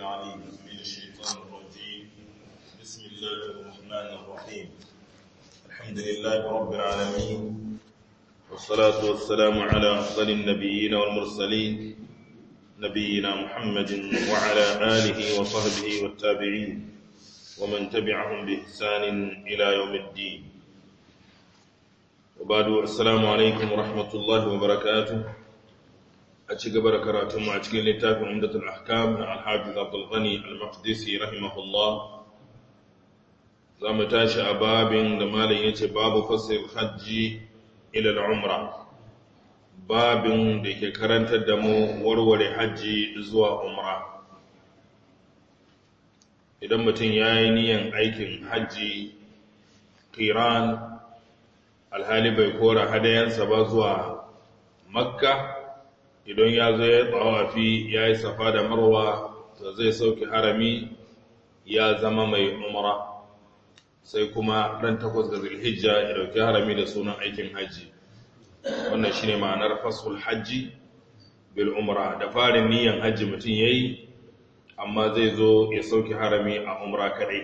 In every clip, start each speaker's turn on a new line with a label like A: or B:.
A: العليم من الشيطان الرجيم بسم الله الرحمن الرحيم الحمد لله رب العالمين والصلاة والسلام على أفضل النبيين والمرسلين نبينا محمد وعلى آله وصحبه والتابعين ومن تبعهم بإحسان إلى يوم الدين وبعد السلام عليكم ورحمة الله وبركاته أتشي قبر كراتم وأتشكي لتاف عمدة الأحكام الحافظ عبد الغني المقدسي رحمه الله زام تاشي أباب دمال يتي باب فصل الحج إلى العمرة باب ديك كرنت الدمو ورور حج زوا عمره idan mutum ya yi niyan aikin hajji kiran alhali bai kora hadayensa ba zuwa makka idan ya zo ya tsawafi ya yi safa da marwa to zai sauki harami ya zama mai umara sai kuma ran takwas ga zilhijja ya dauki harami da sunan aikin hajji wannan shine ma'anar fasul hajji bil umra da farin niyan hajji mutum yayi amma zai zo ya sauki harami a umra kadai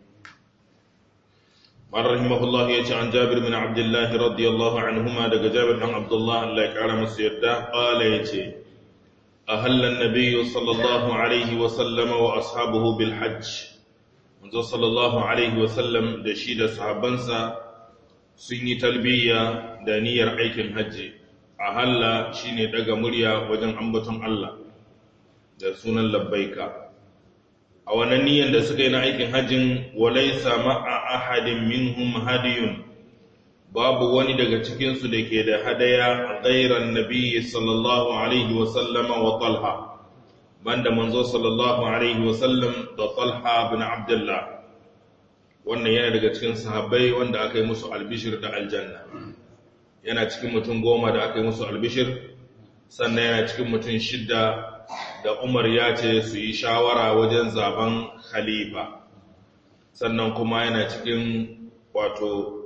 A: man rahimahullah ya ce an jabir min abdullah radiyallahu anhuma daga jabir dan abdullah Allah ya kara masa yadda qala yace ahalla an-nabiy sallallahu alaihi wa sallam wa ashabuhu bil hajj manzo sallallahu alaihi wa sallam da shi da sahabbansa sun yi talbiya da niyyar aikin hajji ahalla shine daga murya wajen ambaton Allah da sunan labbaika a wannan niyyar da suka yi na aikin hajjin walaisa ma'a ahadin minhum hadiyun babu wani daga cikinsu da ke da hadaya ghairan nabiyyi sallallahu alaihi wa sallama wa talha banda manzo sallallahu alaihi wa sallam da talha bin abdullah wannan yana daga cikin sahabbai wanda aka yi musu albishir da aljanna yana cikin mutum goma da aka yi musu albishir sannan yana cikin mutum shidda da Umar ya ce su yi shawara wajen zaben khalifa sannan kuma yana cikin wato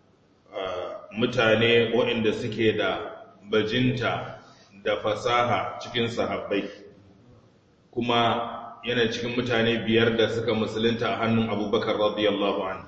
A: mutane waɗanda suke da bajinta da fasaha cikin sahabbai kuma yana cikin mutane biyar da suka musulunta a hannun abubakar radiyallahu anhu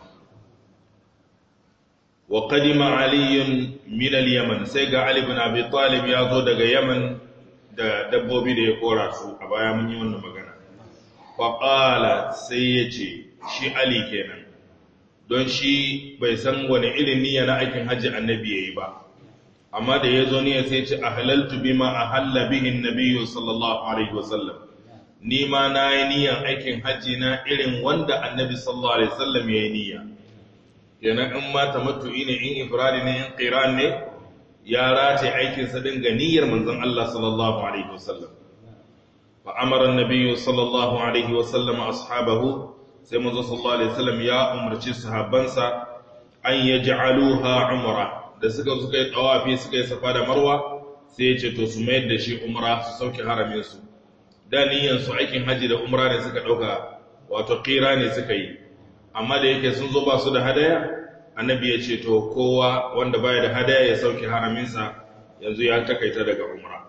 A: wa qadima aliyun min al-yaman sai ga ali ibn abi talib ya zo daga yaman da dabbobi da ya kora su a baya mun yi wannan magana faƙala sai ya ce shi ali kenan don shi bai san wani irin niyya na aikin hajji annabi ya yi ba amma da ya zo niyya sai ce a halaltu bima a halla bihin nabiyu sallallahu alaihi wasallam ni ma na yi niyyan aikin hajji na irin wanda annabi sallallahu alaihi wasallam ya yi niyya kenan in ma tamattu'i ne in ifradi ne in qiran ne ya race aikinsa din ga niyyar manzon Allah sallallahu alaihi wasallam fa amara an-nabiy sallallahu alaihi wasallam ashabahu sai manzon sallallahu alaihi wasallam ya umarci sahabbansa an yaj'aluha umra da suka suka yi tawafi suka yi safa da marwa sai ya ce to su mayar da shi umra su sauke haramin su da niyyar su aikin haji da umra ne suka dauka wato qira ne suka yi amma da yake sun zo ba su da hadaya annabi ya ce to kowa wanda baya da hadaya ya sauke haraminsa yanzu ya takaita daga umra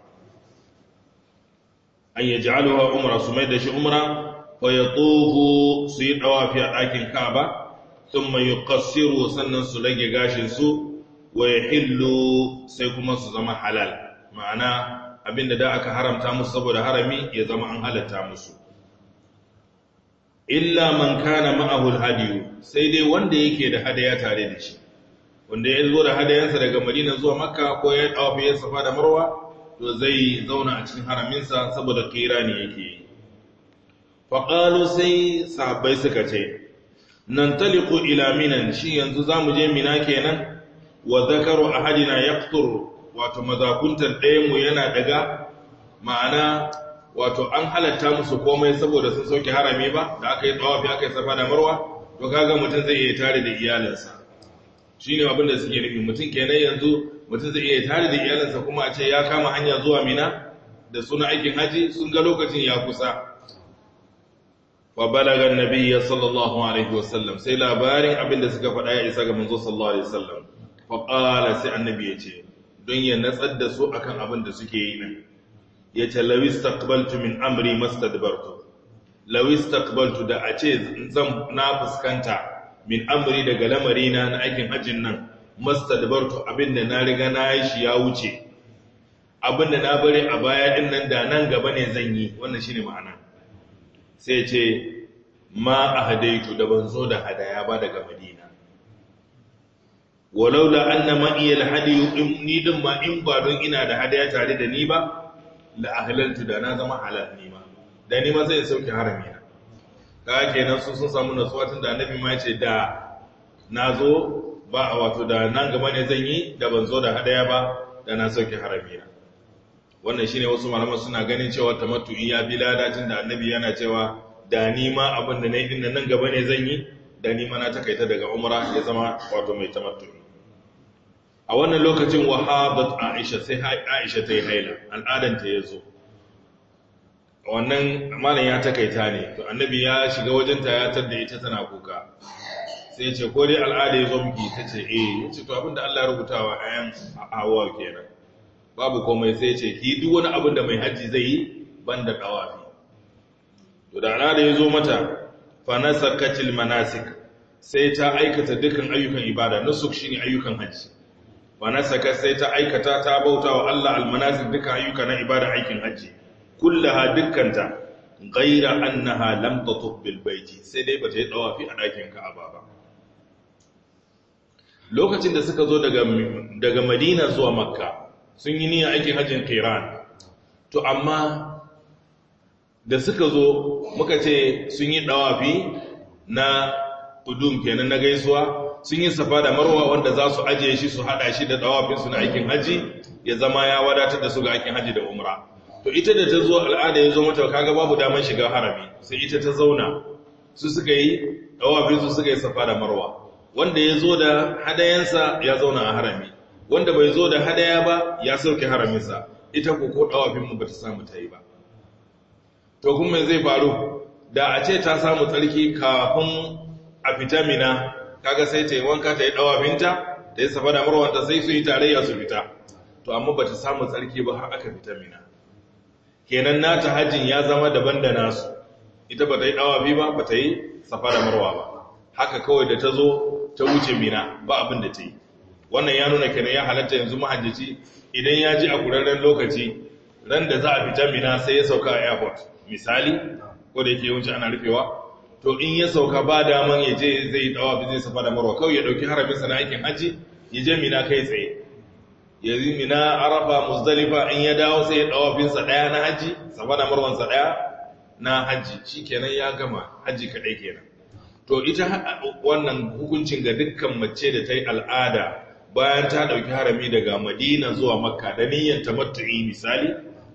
A: an ya ja'aluha umra su mai da shi umra wa yatufu su yi dawafi a ɗakin Ka'aba thumma yuqassiru sannan su rage gashin su wa yahillu sai kuma su zama halal ma'ana abinda da aka haramta musu saboda harami ya zama an halatta musu illa man kana ma'ahu hadiyu sai dai wanda yake da hadaya tare da shi wanda ya zo da hadayansa daga Madina zuwa Makka ko ya tawafi ya safa da Marwa to zai zauna a cikin haraminsa saboda kirani yake yi fa qalu sai sahabbai suka ce nan taliqu ila minan shi yanzu zamu je mina kenan wa zakaru ahadina yaqtur wato mazakuntan ɗayan mu yana daga ma'ana wato an halatta musu komai saboda sun sauke harami ba da aka yi tsawafi aka yi safa da marwa to kaga mutum zai iya tare da iyalinsa shine abin da suke nufi mutum kenan yanzu mutum zai iya tare da iyalinsa kuma a ce ya kama hanya zuwa mina da suna aikin haji sun ga lokacin ya kusa fa balaga annabiyya sallallahu alaihi wasallam sai labarin abin da suka faɗa ya isa ga manzo sallallahu alaihi wasallam fa qala sai annabi ya ce don ya natsar da su akan abin da suke yi nan ya ce lawis taqbaltu min amri mastadbartu lawis taqbaltu da a ce zan na fuskanta min amri daga lamarina na aikin hajjin nan mastadbartu abinda na riga na yi shi ya wuce abinda na bari a baya din nan da nan gaba ne zan yi wannan shine ma'ana sai ce ma ahadaitu da ban zo da hadaya ba daga madina walaula anna ma iya alhadi ni din ma in ba don ina da hadaya tare da ni ba la ahlaltu da na zama halal ni ma da ni ma sai in sauke harami na ka kenan su sun samu nasuwa tun da annabi ma yace da nazo ba a wato da nan gaba ne zan yi da ban zo da hadaya ba da na sauke harami na wannan shine wasu malaman suna ganin cewa tamattu'i ya bi ladacin da annabi yana cewa da ni ma abin da nayi din nan gaba ne zan yi da ni ma na takaita daga umra ya zama wato mai tamattu'i a wannan lokacin wahabat aisha sai aisha ta yi haila al'adanta ya zo wannan malam ya takaita ne to annabi ya shiga wajenta ya tadda ita tana kuka sai ce ko dai al'ada ya zo miki ta ce eh ya ce to abinda Allah ya rubuta wa ayan hawa kenan babu komai sai ce ki duk wani abin da mai haji zai yi banda dawafi to da al'ada ya zo mata fa nasakatil manasik sai ta aikata dukkan ayyukan ibada nusuk shine ayyukan haji fa nasaka sai ta aikata ta bauta wa Allah almanasik dukkan ayyuka na ibada aikin haji kullaha dukkanta ghaira annaha lam tatuf bil baiti sai dai bata yi dawafi a dakin Ka'aba ba lokacin da suka zo daga daga Madina zuwa Makka sun yi niyyar aikin hajjin Qiran to amma da suka zo muka ce sun yi dawafi na udum kenan na gaisuwa sun yi safa da marwa wanda za su ajiye shi su hada shi da dawafinsu na aikin haji ya zama ya wadatar da su ga aikin haji da umra to ita da ta zo al'ada ya zo mata kaga babu damar shiga harami sai ita ta zauna su suka yi dawafinsu suka yi safa da marwa wanda ya zo da hadayensa ya zauna a harami wanda bai zo da hadaya ba ya sauke haraminsa ita ko ko dawafinmu ba ta samu ta yi ba to kuma zai faru da a ce ta samu tsarki kafin a fita mina kaga sai ta yi wanka ta yi dawafinta ta yi safa da marwanta sai su yi tarayya su fita to amma ba ta samu tsarki ba har aka fita mina kenan nata hajjin ya zama daban da nasu ita ba ta yi dawafi ba ba ta yi safa da marwa ba haka kawai da ta zo ta wuce mina ba abin da ta yi wannan ya nuna kenan ya halatta yanzu mahajjaci idan ya ji a kurarren lokaci ran da za a fita mina sai ya sauka a airport misali ko da yake yawanci ana rufewa to in ya sauka ba daman ya je zai dawa bi zai safa da marwa kawai ya dauki harabin sa na aikin haji ya je mina kai tsaye ya yi mina arafa muzdalifa in ya dawo sai ya dawa bin sa daya na haji safa da marwan sa daya na haji shikenan ya gama haji kadai kenan to ita wannan hukuncin ga dukkan mace da ta yi al'ada bayan ta dauki harami daga madina zuwa makka da niyyar tamattu'i misali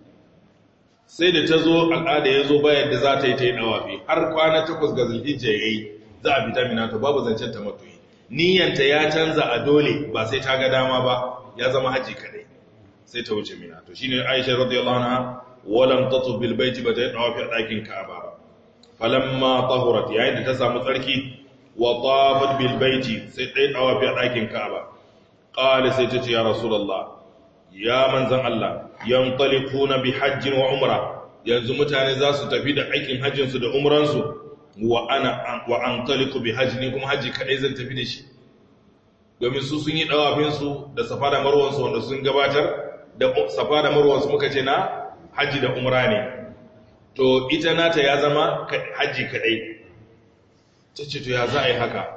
A: sai da ta zo al'ada ya zo bayan da za ta yi ta yi ɗawafi har kwana takwas ga zulhijja ya yi za a fita mina to babu zancen ta matuyi niyyanta ya canza a dole ba sai ta ga dama ba ya zama haji kadai sai ta wuce mina to shine aisha radiyallahu anha walam tatuf bil baiti ba ta yi ɗawafi a ɗakin ka'aba ba falamma tahurat yayin da ta samu tsarki wa tafat bil baiti sai ta yi ɗawafi a ɗakin ka'aba qala sai ta ce ya rasulullah ya manzan Allah yantalikuna bi hajjin wa umra yanzu mutane za su tafi da aikin hajjinsu da umransu wa ana wa antaliku bi hajji kuma hajji kadai zan tafi da shi domin su sun yi dawafin su da safa da marwan su wanda sun gabatar da safa da marwan su muka ce na hajji da umra ne to ita nata ya zama hajji kadai tace to ya za a yi haka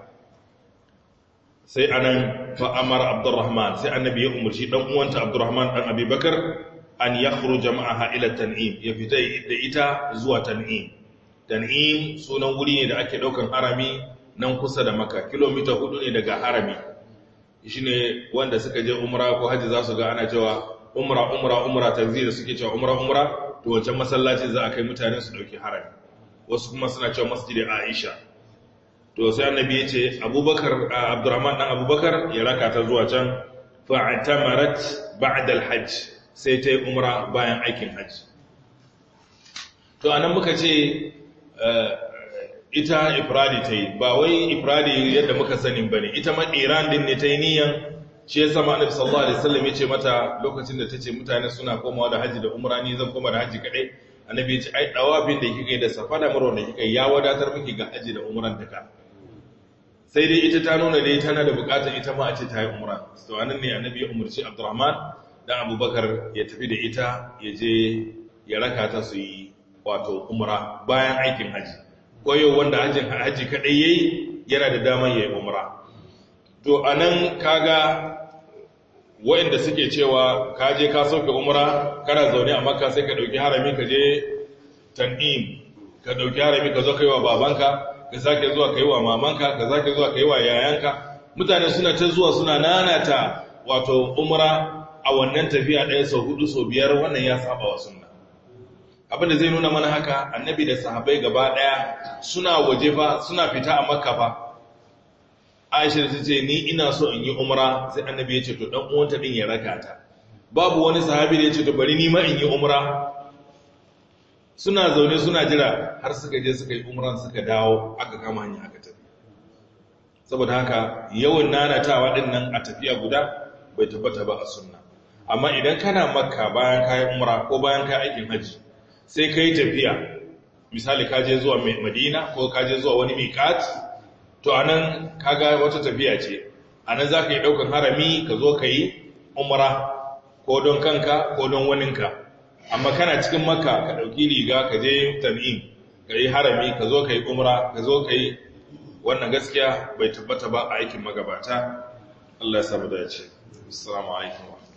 A: sai anan fa'amar abdurrahman sai annabi ya umarci dan uwanta abdurrahman dan abubakar an ya jama'aha ila tan'im ya fita da ita zuwa tan'im tan'im sunan wuri ne da ake daukan harami nan kusa da maka kilomita hudu ne daga harami shine wanda suka je umra ko haji za su ga ana cewa umra umra umra tanzi da suke cewa umra umra to wancan masallaci za a kai mutane su dauki harami wasu kuma suna cewa masjidi aisha to sai annabi ya ce abubakar abdurrahman dan abubakar ya raka ta zuwa can fa'tamarat ba'da al-hajj sai ta yi umra bayan aikin hajj to anan muka ce ita ifradi ta yi ba wai ifradi yadda muka sani bane ita ma iran din ne ta yi niyan shi ya sama annabi sallallahu alaihi wasallam ya ce mata lokacin da ta ce mutane suna komawa da haji da umra ni zan koma da haji kadai annabi ya ce ai dawafin da kika yi da safa da marwa da kika yi ya wadatar miki ga haji da umran duka sai dai ita ta nuna dai tana da bukatar ita ma a ce ta yi umra to anan ne annabi ya umarci abdurrahman dan abubakar ya tafi da ita ya je ya raka ta su yi wato umra bayan aikin haji koyo wanda hajjin haji kadai yayi yana da daman yayi umra to anan kaga wa'inda suke cewa ka je ka sauke umra kana zaune a makka sai ka dauki harami ka je tan'im ka dauki harami ka zo kai wa babanka ka sake zuwa kai wa mamanka ka sake zuwa kai wa yayanka mutane suna ta zuwa suna nanata wato umra a wannan tafiya ɗaya sau hudu sau biyar wannan ya saba wa sunna abinda zai nuna mana haka annabi da sahabbai gaba ɗaya suna waje fa suna fita a makka fa aisha ta ce ni ina so in yi umra sai annabi ya ce to dan uwanta din ya raka ta babu wani sahabi da ya ce to bari ni ma in yi umra suna zaune suna jira har suka je suka yi umran suka dawo aka kama hanya aka tafi saboda haka yawan nanatawa din nan a tafiya guda bai tabbata ba a sunna amma idan kana makka bayan kayi umra ko bayan kayi aikin haji sai kai tafiya misali ka je zuwa madina ko ka je zuwa wani miqat to anan kaga wata tafiya ce anan zaka yi daukan harami ka zo kai umra ko don kanka ko don waninka amma kana cikin makka ka ɗauki riga ka je tan'im ka yi harami ka zo ka yi umra ka zo ka yi wannan gaskiya bai tabbata ba a aikin magabata Allah ya samu dace assalamu alaikum